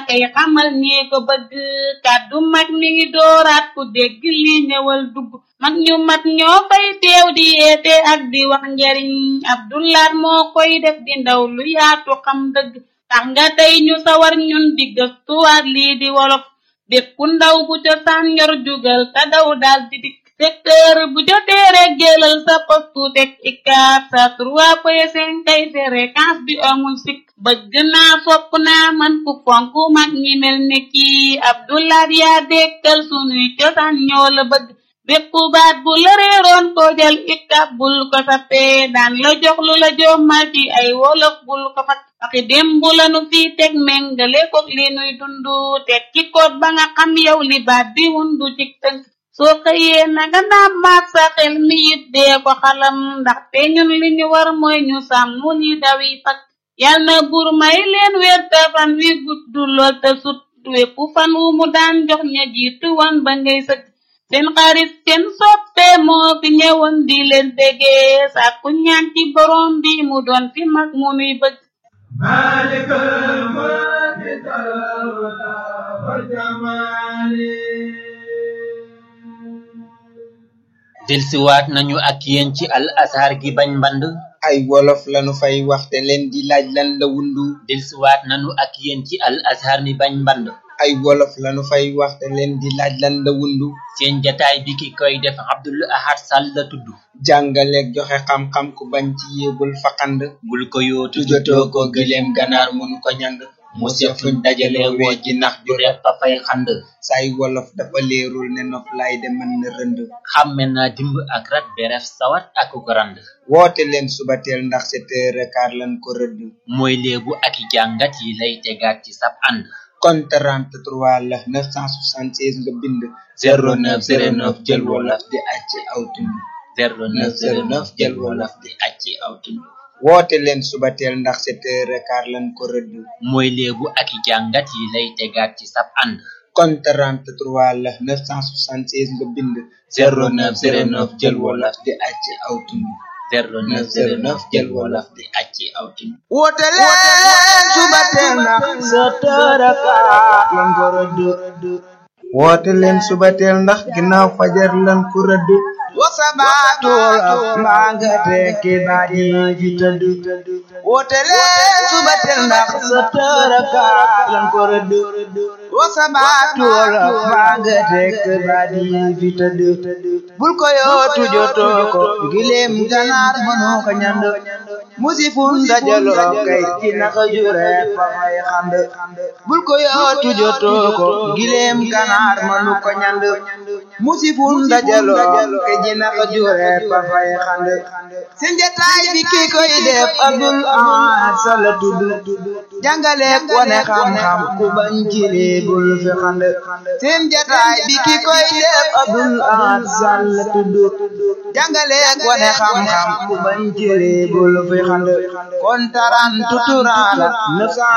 kay xamal ñee ko bëgg kàddu mag mi ngi dooraat ku dégg li ñëwal dugg mag ñu mat ñoo fay teew di yeete ak di wax njariñ abdulaat moo koy def di ndaw lu yaatu xam dëgg tax nga tey ñu sawar ñun di gëstuwaat lii di wolof bépp ndaw bu cosaan yor jugal te daw daal di dikk secteur bu jotee rek jëlal sa postu teg ikaat sa trois point cinq kay fréquence bi amul sikk bëgg naa fopp naa man ku fonk mag ñi mel ne kii abdulaat yaa dekkal sunuy cosaan ñoo la bëgg bépp baat bu la réeroon ko jël ikab bul ko sappee daan la jox lu la jommal ci ay wolof bul ko fat waxi démb lanu fii teg méngale ko li nuy dundu teg ci koot ba nga xam yow li baat bi wundu ci tënk soo xëyee nanga naam maat sa xel mi it dee ko xalam ndaxte ñun li ñu war mooy ñu sàmm li dawi fak yal na buur may leen wér te fan wi gudd lool te sut wépp fan wu mu daan jox ña jiitu wan ba ngay sëgg seen xarit seen soppe moo fi ñëwoon di leen bégee sàkku ñaan ci borom bi mu doon fi mag mu nuy bëgg مالك الملك والجمال delsiwaat nañu ak yéen ci al azhar gi bañ mband ay wolof lanu fay waxte leen di laaj lan la wundu delsiwaat nañu ak yéen ci al azhar mi bañ mband ay wolof lanu fay waxte leen di laaj lan la wundu seen jataay bi ki koy def abdul ahad sall la tudd jàngaleeg joxe xam-xam ku bañ ci yéebul faqand bul ko yootu tujotoo ko gileem ganaar mënu ko ñand mu sef fuñ dajale woo ji nax ju repp fa fay xand say wolof dafa leerul ne nof lay de mën na rënd xàmme naa dimb ak rat beref sawat ak ko rand woote leen subateel ndax sept heures quart lan ko rëdd mooy léebu ak i jàngat yi lay tegaat ci sab ànd kon 33 la 976 nga bind 0909 jël wolof di acc aw tund 0909 jël wolof di acc aw tund woote leen subateel ndax sept heures quart lan ko rëdd mooy léebu ak i jàngat yi lay tegaat ci sab ànd kon 33 la 976 nga bind 0909 jël wolof di acc aw tund 0909 jël wolof di acc aw tund woote leen subateel ndax sept heures quart lan ko rëdd woote leen subateel ndax ginnaaw fajar lan ko rëdd wasabaatu wolof mbaa nga tekki baat yi fi tëdd woote leen subateel ndax sept heures quart lan ko rëdd wasabaatu wolof mbaa nga tekki baat yi fi tëdd bul ko yootu jotoo ko gileem ganaar mënoo ko ñand musifun dajaloo kay ci naka jure fa fay xand bul ko yootu jotoo ko gileem ganaar mënu ko ñand musifun dajaloo kay ci naka jure fa fay xand seen jataay bi ki koy def abdul ahad sala tudd jàngale wane xam-xam ku bañ ci bul fi xand seen jataay bi ki koy def abdul ahad sala tudd jàngale wane xam-xam ku bañ ci bul fi xand kon taran tuturala